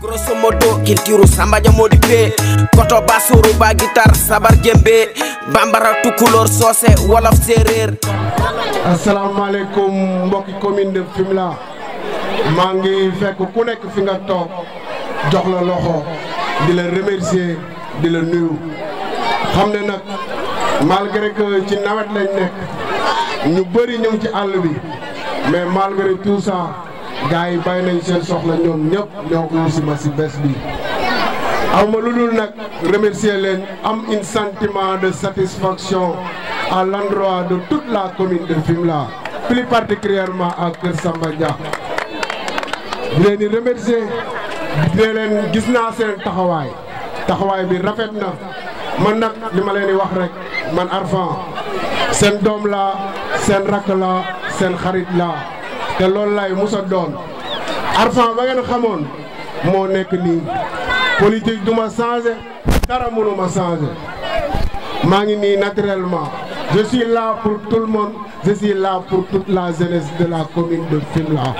grosso modo kiltiru sambaja modi pe koto basuru ba guitar sabar jembe bambara tukulor soose wolof séeréer asalaamaaleykum mbokki commune de Fimela maa ngi fekk ku nekk fi nga toog jox la loxo di la remercier di la nuyu xam ne nag malgré que ci nawet lañ nekk ñu bëri ñu ngi ci àll bi mais malgré tout ça gars yi bàyyi nañ seen soxla ñoom ñëpp ñoo ko si ma si bés bi aw ma lu dul nag remercier leen am un sentiment de satisfaction à l'endroit de toute la commune de Fimela plus particulièrement à Kër Samba Dia di leen di remercier di leen gis naa seen taxawaay taxawaay bi rafet na man nag li ma leen di wax rek man Arfan seen doom laa seen rakk laa seen xarit laa te loolu lay musa doon Arfan ba ngeen xamoon moo nekk nii politique du ma changé dara mënu ma changé maa ngi nii naturellement je suis là pour tout le monde je suis là pour toute la jeunesse de la commune de Fimela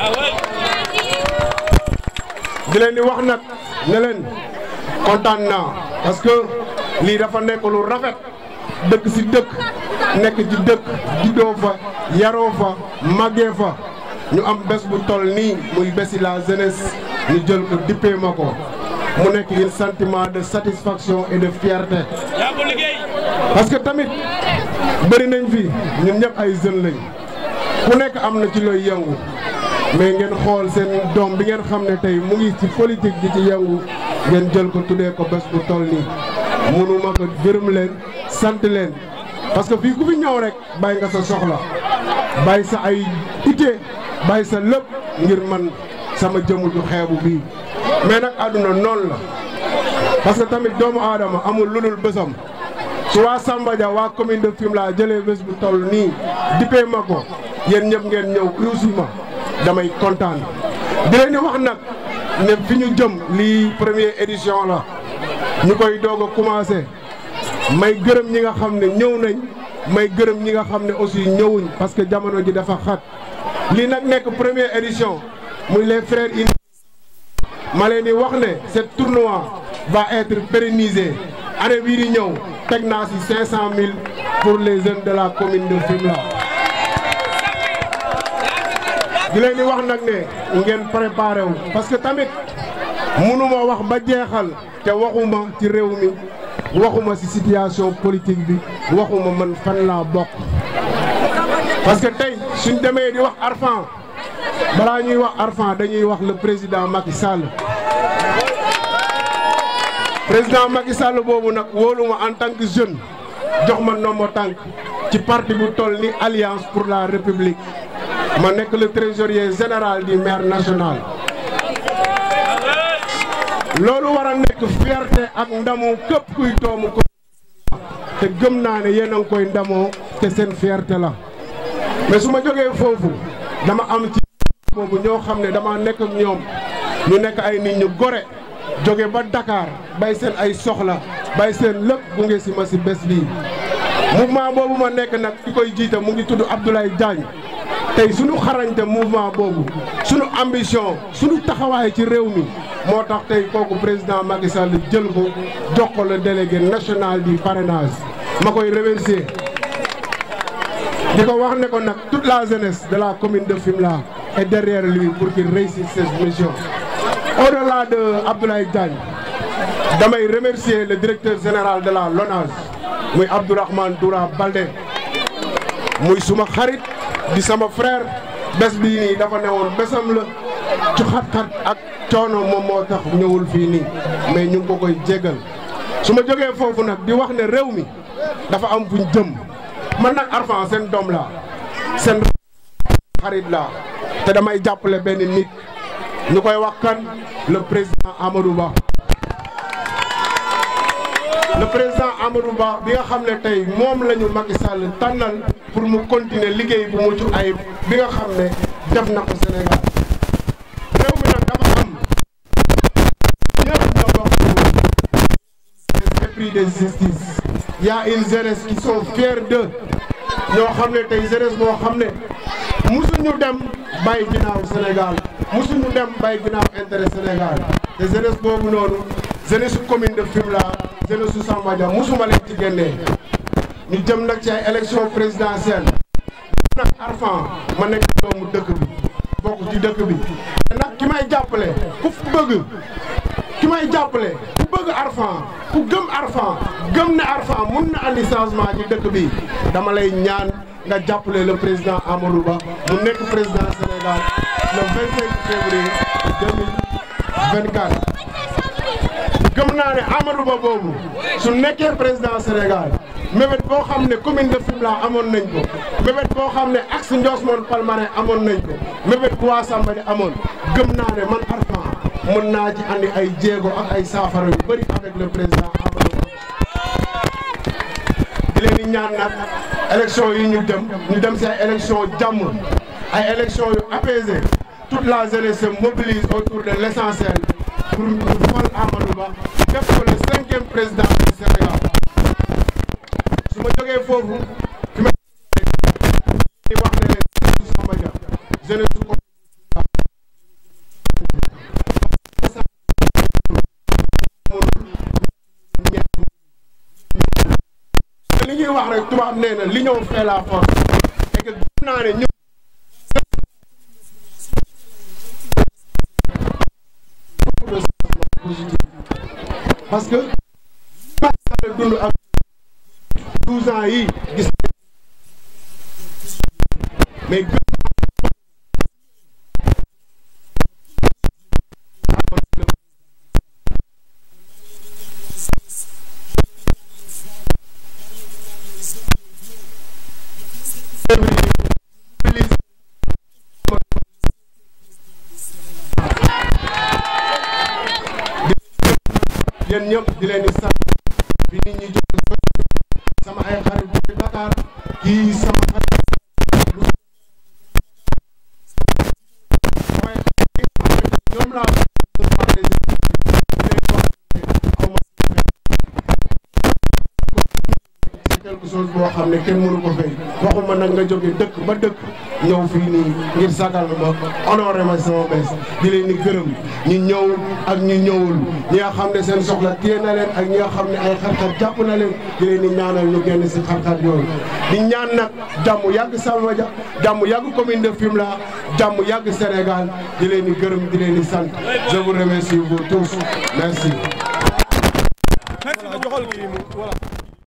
di leen di wax nag ne leen kontaan naa parce que lii dafa nekk lu rafet dëkk si dëkk nekk ci dëkk juddoo fa yaroo fa màggee fa ñu am bés bu toll nii muy bési la jeunesse ñu jël ko dippee ma ko mu nekk un sentiment de satisfaction et de fierté parce que tamit bëri nañ fi ñun ñëpp ay jeunes lañ ku nekk am na ci looy yëngu mais ngeen xool seen doom bi ngeen xam ne tey mu ngi ci politique di ci yëngu ngeen jël ko tuddee ko bés bu toll nii mënuma ko gërëm leen sant leen parce que fii ku fi ñëw rek bàyyi nga sa soxla bàyyi sa ay ité bàyyi sa lépp ngir man sama jëmu ju xeebu bii mais nag àdduna noonu la parce que tamit doomu aadama amul lu dul bésam su waa Samba Dia waa commune de Fimela jëlee bés bu toll nii dippee ma ko yéen ñëpp ngeen ñëw uusi ma damay kontaan di leen di wax nag ne fi ñu jëm lii première édition la ñu koy doog a commencé may gërëm ñi nga xam ne ñëw nañ may gërëm ñi nga xam ne aussi ñëwuñ parce que jamono ji dafa xat lii nag nekk première édition muy les frères in ma leen di wax ne ce tournoi va être pérennisé année bii di ñëw teg naa si 500000 pour les jeunes de la commune de Fimela di leen di wax nag ne ngeen préparé wu parce que tamit mënuma wax ba jeexal te waxuma ci réew mi waxuma ci situation politique bi waxuma man fan laa bokk parce que tey suñ demee di wax Arfan balaa ñuy wax Arfan dañuy wax le président Macky Sall président Macky Sall boobu nag wóoluma en tant que jeune jox ma nombo tànk ci parti bu toll ni Alliance pour la République ma nekk le trésorier général du maire national loolu war a nekk fierté ak ndamu képp kuy doomu ko te gëm naa ne yéen a ngi koy ndamoo te seen fierté la mais su ma jógee foofu dama am ci boobu ñoo xam ne dama nekk ak ñoom ñu nekk ay nit ñu gore jóge ba Dakar bay seen ay soxla bay seen lépp gunge si ma si bés bii mouvement boobu ma nekk nag ki koy jiite mu ngi tudd Abdoulaye Diagne tey suñu xarañte mouvement boobu suñu ambition suñu taxawaay ci réew mi moo tax tey kooku président Macky Sall jël ko jox ko le délégué national du parrainage ma koy remercier di ko wax ne ko nag toute la jeunesse de la commune de Fimela est derrière lui pour qu'il réussisse cette mission au-delà de Abdoulaye Diagne damay remercier le directeur général de la LONASE muy Abdourahmane Doura Baldé muy suma xarit di sama frère bés bii nii dafa newoon bésam la ci xat-xat ak coono moom moo tax ñëwul fii nii mais ñu ngi ko koy jéggal su ma jógee foofu nag di wax ne réew mi dafa am fuñ jëm man nag Arfan seen doom laa seen xarit laa te damay jàppale benn nit ñu koy wax kan le président Amadou Ba le président Amadou Ba bi nga xam ne tey moom la ñu Macky Sall tànnal pour mu continuer liggéey bu mucc ayib bi nga xam ne def na ko Sénégal réew mi nag dafa am ñëpp ñoo bokk esprit de justice y a une jeunesse qui sont fiers d'eux ñoo xam ne tey jeunesse boo xam ne musuñu dem bàyyi ginnaaw Sénégal musuñu dem bay ginnaaw intérêt Sénégal te jeunesse boobu noonu jeunesse commune de Fimela jeunesse su Samba Dia musuma leen ci génnee ñu jëm nag ci ay élection présidentielle nag Arfan ma nekk doomu dëkk bi bokk ci dëkk bi te nag ki may jàppale ku bëgg ki may jàppale ku bëgg Arfan ku gëm Arfan gëm ne Arfan mun na andi changement ci dëkk bi dama lay ñaan nga jàppale le président Amadou Ba mu nekk président Sénégal le 25 février 2024 gëm naa ne Amadou Ba boobu su nekkee président Sénégal mébét boo xam ne commune de Fimela amoon nañ ko mébét boo xam ne axe Ndiosmone Palmarin amoon nañ ko mébét bu waa Samba di amoon gëm naa ne man Arfan mën naa ci andi ay jéego ak ay saafara yu bëri avec le président Amadou Ba di leen di ñaan nag élection yi ñu dem ñu dem si ay élection jàmm ay élection yu apaisé toute la jeunesse se mobilise autour de l' essentiel pour ñu fal Amadou Ba def ko le cinquième président du Sénégal su ma jógee foofu fi ma di wax ne leen jeunesse Samba Dia jeunesse ko li ñuy wax rek tubaab nee na l'union fait la force et que gëm naa ne ñëpp parce que dund ak 12 ans yi gis mais yéen ñëpp di leen di sant bi nit ñi jóg sama ay xarit bu Dakar kii sama xarit mooy ñoom laa c'est quelque chose boo xam ne kenn mënu ko fay waxuma nag nga jóge dëkk ba dëkk ñëw fii nii ngir sagal ma honoré ma sama bés di leen di gërëm ñi ñëw ak ñi ñëwul ñi nga xam ne seen soxla téye na leen ak ñi nga xam ne ay xar-xar jàpp na leen di leen di ñaanal ñu génn si xar-xar yooyu di ñaan nag jàmm yàgg Samba Dia jàmm yàgg commune de Fimela jàmm yàgg Sénégal di leen di gërëm di leen di sant je vous remercie vous tous merci. joxal kii mu